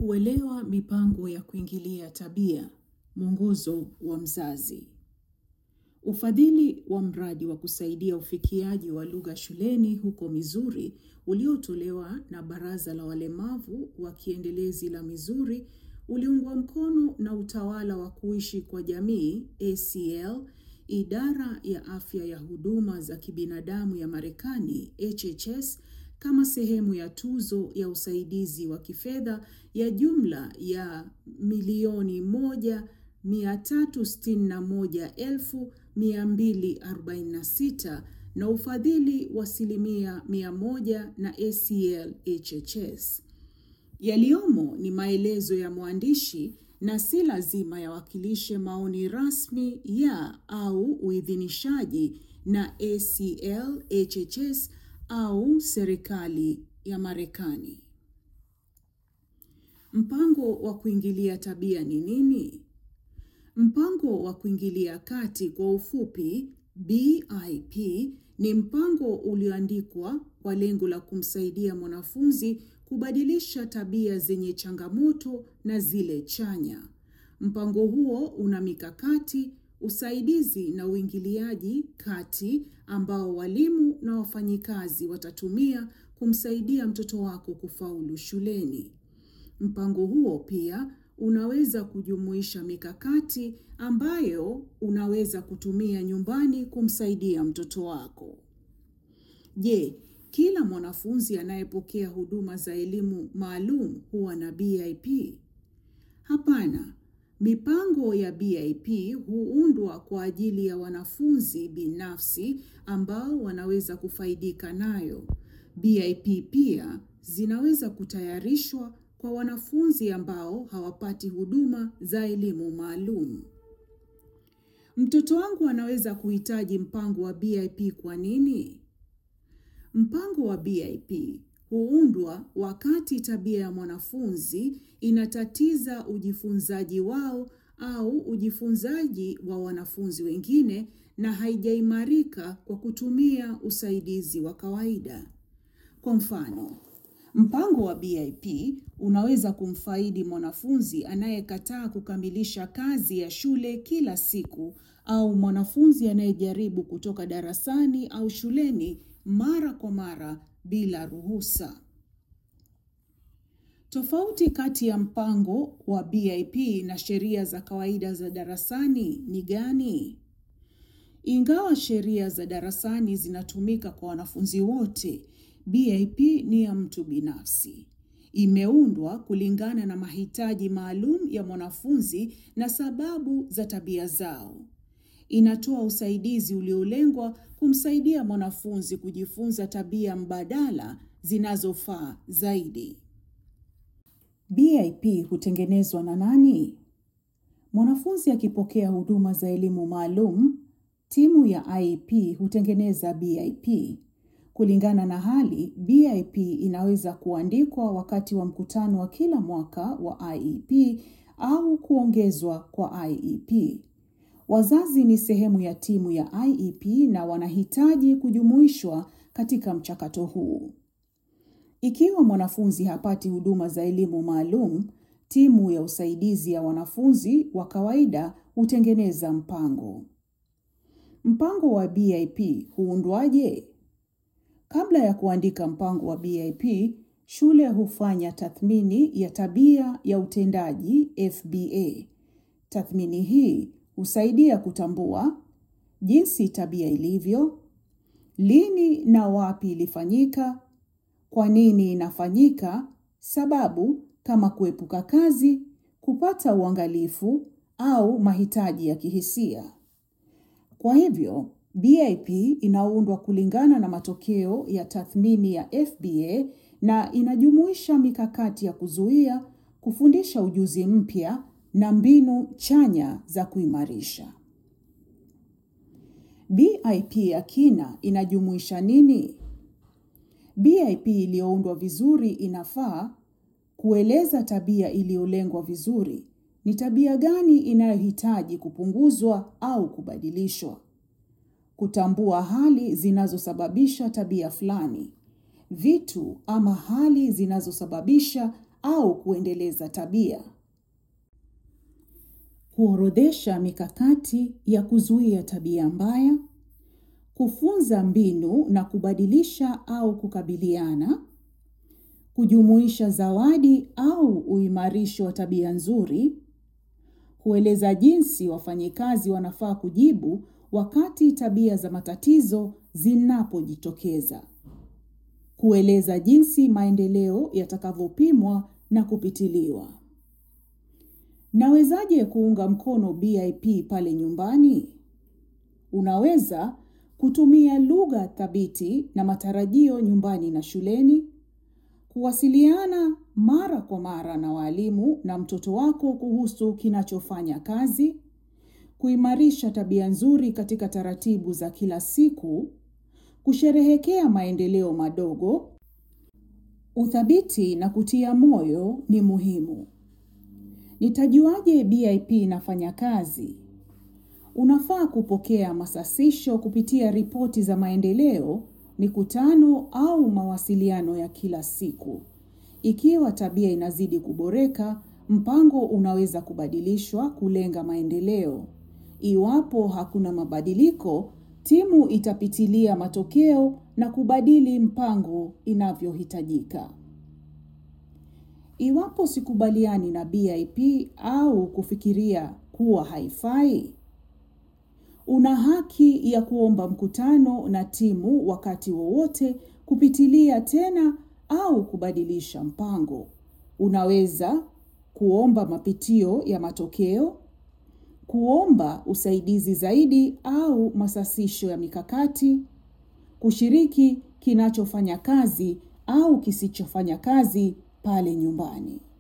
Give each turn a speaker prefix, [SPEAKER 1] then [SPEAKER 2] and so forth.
[SPEAKER 1] Kuelewa mipango ya kuingilia tabia, mwongozo wa mzazi. Ufadhili wa mradi wa kusaidia ufikiaji wa lugha shuleni huko Missouri uliotolewa na Baraza la Walemavu wa Kiendelezi la Missouri uliungwa mkono na Utawala wa Kuishi kwa Jamii ACL, Idara ya Afya ya Huduma za Kibinadamu ya Marekani HHS kama sehemu ya tuzo ya usaidizi wa kifedha ya jumla ya milioni moja mia tatu sitini na moja elfu mia mbili arobaini na sita na ufadhili wa asilimia mia moja na ACL HHS. Yaliyomo ni maelezo ya mwandishi na si lazima yawakilishe maoni rasmi ya au uidhinishaji na ACL HHS au serikali ya Marekani. Mpango wa kuingilia tabia ni nini? Mpango wa kuingilia kati kwa ufupi BIP ni mpango ulioandikwa kwa lengo la kumsaidia mwanafunzi kubadilisha tabia zenye changamoto na zile chanya. Mpango huo una mikakati, usaidizi na uingiliaji kati ambao walimu na wafanyikazi watatumia kumsaidia mtoto wako kufaulu shuleni. Mpango huo pia unaweza kujumuisha mikakati ambayo unaweza kutumia nyumbani kumsaidia mtoto wako. Je, kila mwanafunzi anayepokea huduma za elimu maalum huwa na BIP? Hapana. Mipango ya BIP huundwa kwa ajili ya wanafunzi binafsi ambao wanaweza kufaidika nayo. BIP pia zinaweza kutayarishwa kwa wanafunzi ambao hawapati huduma za elimu maalum. Mtoto wangu anaweza kuhitaji mpango wa BIP kwa nini? Mpango wa BIP huundwa wakati tabia ya mwanafunzi inatatiza ujifunzaji wao au ujifunzaji wa wanafunzi wengine na haijaimarika kwa kutumia usaidizi wa kawaida. Kwa mfano, mpango wa BIP unaweza kumfaidi mwanafunzi anayekataa kukamilisha kazi ya shule kila siku au mwanafunzi anayejaribu kutoka darasani au shuleni mara kwa mara bila ruhusa. Tofauti kati ya mpango wa BIP na sheria za kawaida za darasani ni gani? Ingawa sheria za darasani zinatumika kwa wanafunzi wote, BIP ni ya mtu binafsi. Imeundwa kulingana na mahitaji maalum ya mwanafunzi na sababu za tabia zao. Inatoa usaidizi uliolengwa kumsaidia mwanafunzi kujifunza tabia mbadala zinazofaa zaidi. BIP hutengenezwa na nani? Mwanafunzi akipokea huduma za elimu maalum, timu ya IEP hutengeneza BIP. Kulingana na hali, BIP inaweza kuandikwa wakati wa mkutano wa kila mwaka wa IEP au kuongezwa kwa IEP. Wazazi ni sehemu ya timu ya IEP na wanahitaji kujumuishwa katika mchakato huu. Ikiwa mwanafunzi hapati huduma za elimu maalum, timu ya usaidizi ya wanafunzi wa kawaida hutengeneza mpango. Mpango wa BIP huundwaje? Kabla ya kuandika mpango wa BIP, shule hufanya tathmini ya tabia ya utendaji FBA. Tathmini hii husaidia kutambua jinsi tabia ilivyo, lini na wapi ilifanyika, kwa nini inafanyika, sababu kama kuepuka kazi, kupata uangalifu au mahitaji ya kihisia. Kwa hivyo, BIP inaundwa kulingana na matokeo ya tathmini ya FBA na inajumuisha mikakati ya kuzuia, kufundisha ujuzi mpya na mbinu chanya za kuimarisha. BIP ya kina inajumuisha nini? BIP iliyoundwa vizuri inafaa kueleza tabia iliyolengwa vizuri. Ni tabia gani inayohitaji kupunguzwa au kubadilishwa? Kutambua hali zinazosababisha tabia fulani. Vitu ama hali zinazosababisha au kuendeleza tabia. Kuorodhesha mikakati ya kuzuia tabia mbaya, kufunza mbinu na kubadilisha au kukabiliana, kujumuisha zawadi au uimarisho wa tabia nzuri, kueleza jinsi wafanyikazi wanafaa kujibu wakati tabia za matatizo zinapojitokeza, kueleza jinsi maendeleo yatakavyopimwa na kupitiliwa. Nawezaje kuunga mkono BIP pale nyumbani? Unaweza kutumia lugha thabiti na matarajio nyumbani na shuleni, kuwasiliana mara kwa mara na walimu na mtoto wako kuhusu kinachofanya kazi, kuimarisha tabia nzuri katika taratibu za kila siku, kusherehekea maendeleo madogo. Uthabiti na kutia moyo ni muhimu. Nitajuaje BIP inafanya kazi? Unafaa kupokea masasisho kupitia ripoti za maendeleo, mikutano au mawasiliano ya kila siku. Ikiwa tabia inazidi kuboreka, mpango unaweza kubadilishwa kulenga maendeleo. Iwapo hakuna mabadiliko, timu itapitilia matokeo na kubadili mpango inavyohitajika. Iwapo sikubaliani na BIP au kufikiria kuwa haifai, una haki ya kuomba mkutano na timu wakati wowote kupitilia tena au kubadilisha mpango. Unaweza kuomba mapitio ya matokeo, kuomba usaidizi zaidi au masasisho ya mikakati, kushiriki kinachofanya kazi au kisichofanya kazi pale nyumbani.